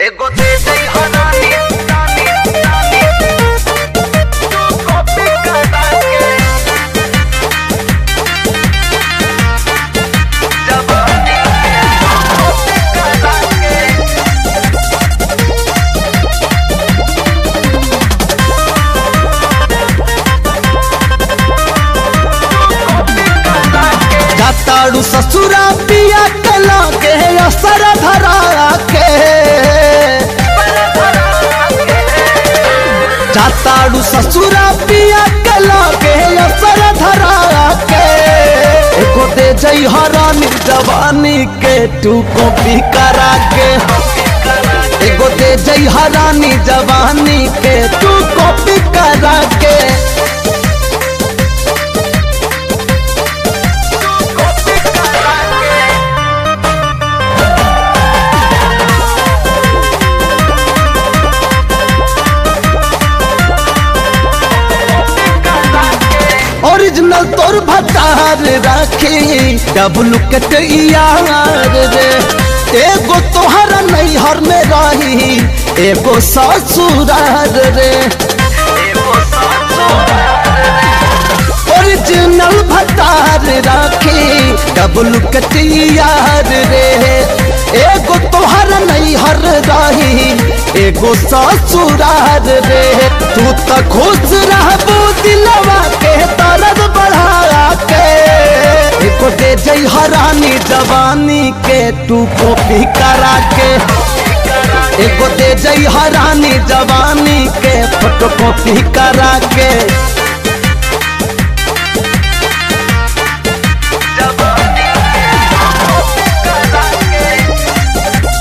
एगो दे दे हरानी तानी तानी तू कॉपी करा के जवानी कॉपी करा के जाताड़ू ससुरा पिया कला के असर धरा के जाताड़ू ससुरा पिया कला के असर धरा के एको दे जई हरानी जवानी के तू कॉपी करा के एगो दे जई हरानी जवानी के तू कॉपी करा के कॉपी करा के ओरिजिनल तोर भतार राखी डबल कट यार रे एगो तोहरा नैहर में रही एगो ससुरार रे एगो सासुरार ओरिजिनल भतार राखी डबल कट यार रे एगो तोहरा नैहर रही एगो ससुरार रे तू त खुश रहबू दिलवा के दर्द बढ़ा के एको दे जई हरानी जवानी के तू कॉपी करा के एगो दे जई हरानी जवानी के फोटो कॉपी करा के जवानी कॉपी करा के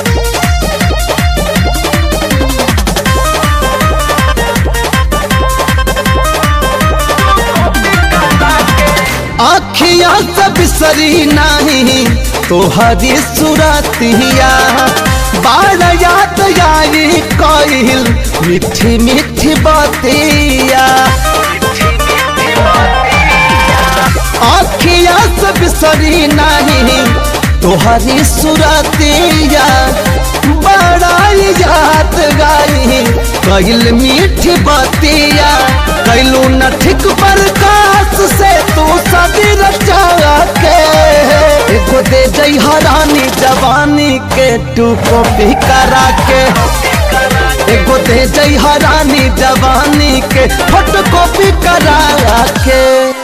आखिया से बिसरी नहीं तोहरी सुरतिया बार याद आई कहिल मीठी मीठी बातिया आखिया से बिसरी नहीं तोहरी सुरतिया बड़ा याद गाई कहिल मीठी बातिया कैलू न ठीक प्रकाश से तू सदी रचा के एगो दे जई हरानी जवानी के तू कॉपी करा के एगो दे जई हरानी जवानी के फोटो कॉपी करा के